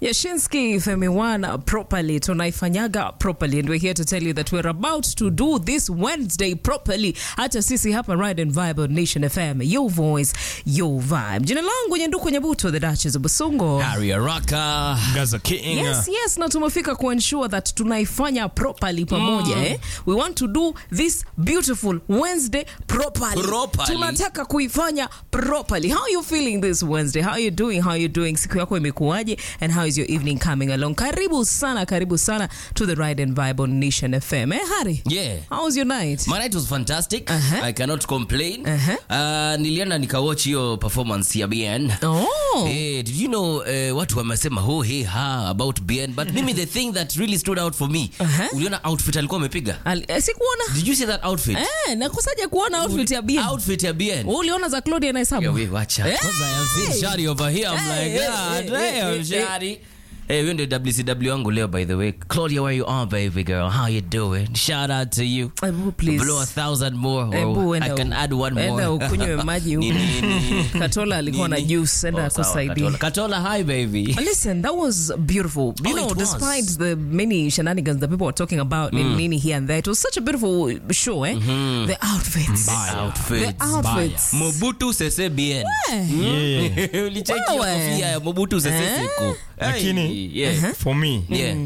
Yashinsky Femi One properly tunaifanyaga properly and we're here to tell you that we're about to do this Wednesday properly. Hata sisi hapa Ride and Vibe on Nation FM, your voice, your vibe. Jina langu Nyanduku Nyabuto, the Duchess of Busungo. Harry Araka. Gaza King. Yes, yes, na tumefika kuensure that tunaifanya properly pamoja eh? We want to do this beautiful Wednesday properly. Properly. Tunataka kuifanya properly. How are you feeling this Wednesday? How are you doing? How are you doing? Siku yako imekuwaje? And how is your evening coming along? Karibu sana, karibu sana to the Ride and Vibe on Nation FM. Eh, Harry? Yeah. How was your night? My night was fantastic. Uh-huh. I cannot complain. Uh-huh. Uh, nilienda nikawatch hiyo performance ya BN. Oh. Hey, did you know uh, watu wamesema ho he ha about BN but mimi the thing that really stood out for me Uh-huh. uliona outfit alikuwa amepiga Ali- eh, Sikuona. did you see that outfit Eh, nakusaja kuona outfit ya BM. outfit ya BN Wewe uliona za Claudia na Hesabu? Yeah, we wacha. Hey! Because I have seen Shari over here. I'm Hey, like, hey, God hey, hey, damn, hey, Shari. Hey, huyo ndio WCW wangu leo by the way. Claudia, where you are, baby girl? How you doing? Shout out to you. Ebu, please. Blow a thousand more. Ebu, Or enda I can u- add one enda more. ukunywe maji huko. Nini, nini? Katola alikuwa na Nini? juice, enda Oh, sawa, akusaidie. Katola. Katola, hi baby. Listen, that was beautiful. You Oh, know, it was. despite the many shenanigans that people were talking about in Nini here and there, it was such a beautiful show, eh? The outfits. Outfits. The outfits. Mobutu Sese Bien. Yeah. Ulicheki hiyo Wewe. kofia ya Mobutu Sese Eh? Seko. Lakini- Hey, yeah. For me, Yeah.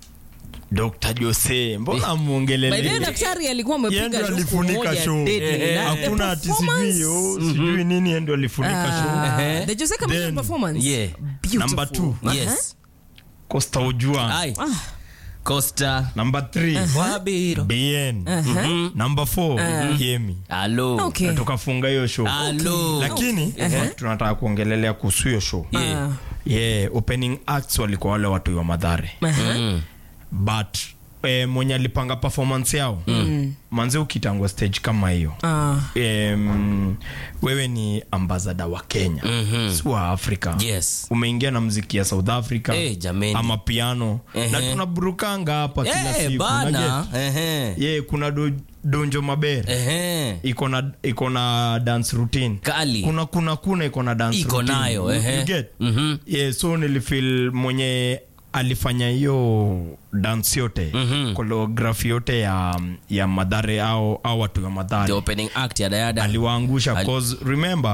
Dr. Jose, mbona By the way, muongelele? daktari alikuwa Yeye amepiga ndo luku alifunika moja show. deadly. Eh, Na the Hakuna ati performance- sijui oh, sijui nini yeye ndo alifunika show. Ah, Eh. the Jose Chameleone Then- performance. Yeah. Beautiful. Number two. Yes. Costa Ojwang. Ai. Costa. Number three, Wabiro. BN. Number four, Yemi. Hello. Okay. Na tukafunga hiyo show. Hello. Lakini tunataka kuongelelea kuhusu hiyo show. Yeah. Ah. Yeah, opening acts walikuwa wale watu wa Madhare. Mm. but eh, mwenye alipanga performance yao mm. manze ukitangwa stage kama hiyo Ah. em, wewe ni ambasada wa kenya Mhm. si wa afrika Yes. umeingia na mziki ya south africa Eh, jameni. ama piano Ehe. na tunaburukanga hapa kila Eh, siku bana. Ehe. ye kuna do, donjo mabere Ehe. iko na iko na dance routine Kali. kuna kuna kuna iko na dance Iko routine. nayo, You- ehe. you get? Mhm. yeah, so nilifil mwenye alifanya hiyo dance yote Mhm. choreography yote ya ya madhare au, au watu wa The madhare opening act ya Dayada. aliwaangusha Ali- cause remember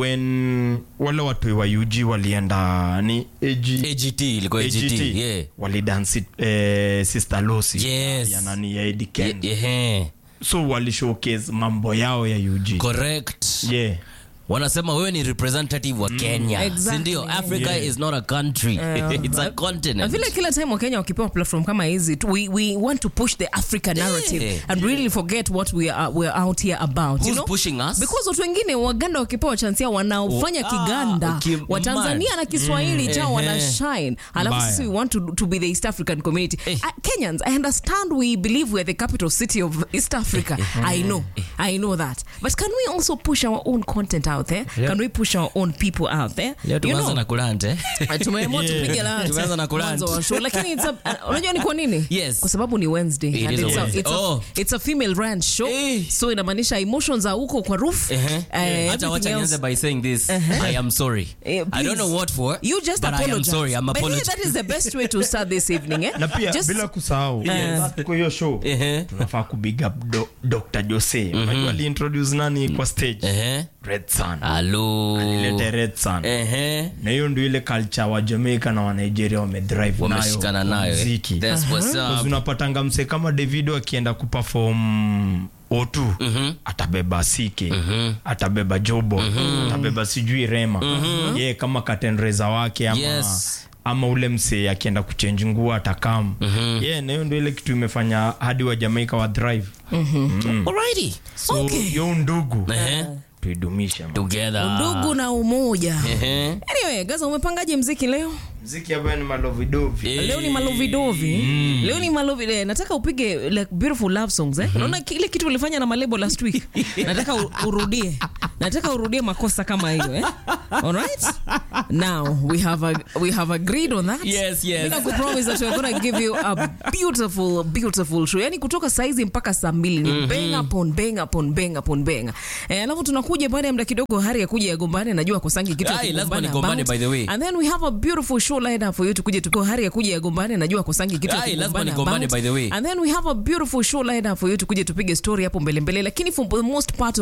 when wale watu wa UG walienda ni AG, AGT ilikuwa AGT. Yeah. walidansi eh, sister Losi Yes. ya nani ya Eddie Ye- Kennedy Ehe. so walishowcase mambo yao ya UG Correct. yeah wanasema wewe ni representative wa kenya Exactly. sindio africa Yeah. is not a country it's a na continent vile kila time wakenya wakipewa platform kama hizi tu- we, we want to push the african narrative Yeah. and really forget what we are, we are out here about Who's you know? pushing us? because watu wengine waganda wakipewa chansi yao wanaofanya Oh, kiganda ah, kim- watanzania mad. na kiswahili chao wana Ehe. shine alafu Mbaya. sisi we want to, to be the east african community Eh. uh, kenyans i understand we believe we're the capital city of east africa i know i know that but can we also push our own content out there can we push our own people out there Leo you tumeanza know na kulante Uh, tumeamua Yeah. tupige lunch. Tumeanza na kulunch. Mwanzo wa show. lakini it's a- uh, unajua ni kwa nini Yes. kwa sababu ni wednesday It and is a it's, a, Wednesday. it's, a, Oh. it's a female ranch show Eh. so inamaanisha emotions are huko kwa roof Ehe. Eh, Acha everything wacha else- nianze by saying this i am sorry Eh, i don't please. know what for You just but i am apologize. sorry i'm By the way, apologizing that is the best way to start this evening eh? na pia Just- bila kusahau kwa hiyo show Ehe. tunafaa kubig up do, dr jose unajua aliintroduce nani kwa stage Ehe. red sun Hello. alilete red sun Ehe. na hiyo ndio ile culture wa jamaica na wa nigeria wamedrive wameshikana nayo nayo eh. muziki That's what's Because up. unapatanga mse kama davido akienda kuperform o2 atabeba sike atabeba jobo atabeba sijui rema ye kama katenreza wake ama, Yes. ama ule mse akienda kuchenji nguo atakam ye na hiyo ndio ile kitu imefanya hadi wa jamaica wa drive Alrighty. so Okay. yo ndugu Ehe. tuidumishe man. together ndugu na umoja Ehe. anyway gaza umepangaje mziki leo mziki ambayo ni malovidovi Eh. leo ni malovidovi leo ni malovi eh, nataka upige like beautiful love songs eh? unaona kile kitu ulifanya na malebo last week nataka u- urudie nataka urudie makosa kama hiyo eh? Alright? Now we have a, we have agreed on that. Yes, yes. Mina kupromise that we're gonna give you a beautiful beautiful show. Yani kutoka saizi mpaka saa mbili ni bang upon bang upon bang upon bang. Eh, alafu tunakuja baada ya muda kidogo hari ya kuja yagombane najua kosangi kitu ya Ai, lazima kugombana nigombane, about. by the way. And then we have a beautiful show lined up for you tukuje tuko hari ya kuja yagombane najua kosangi kitu ya Ai, lazima kugombana nigombane, about. by the way. And then we have a beautiful show lined up for you tukuje tupige story hapo mbele mbele lakini for the most part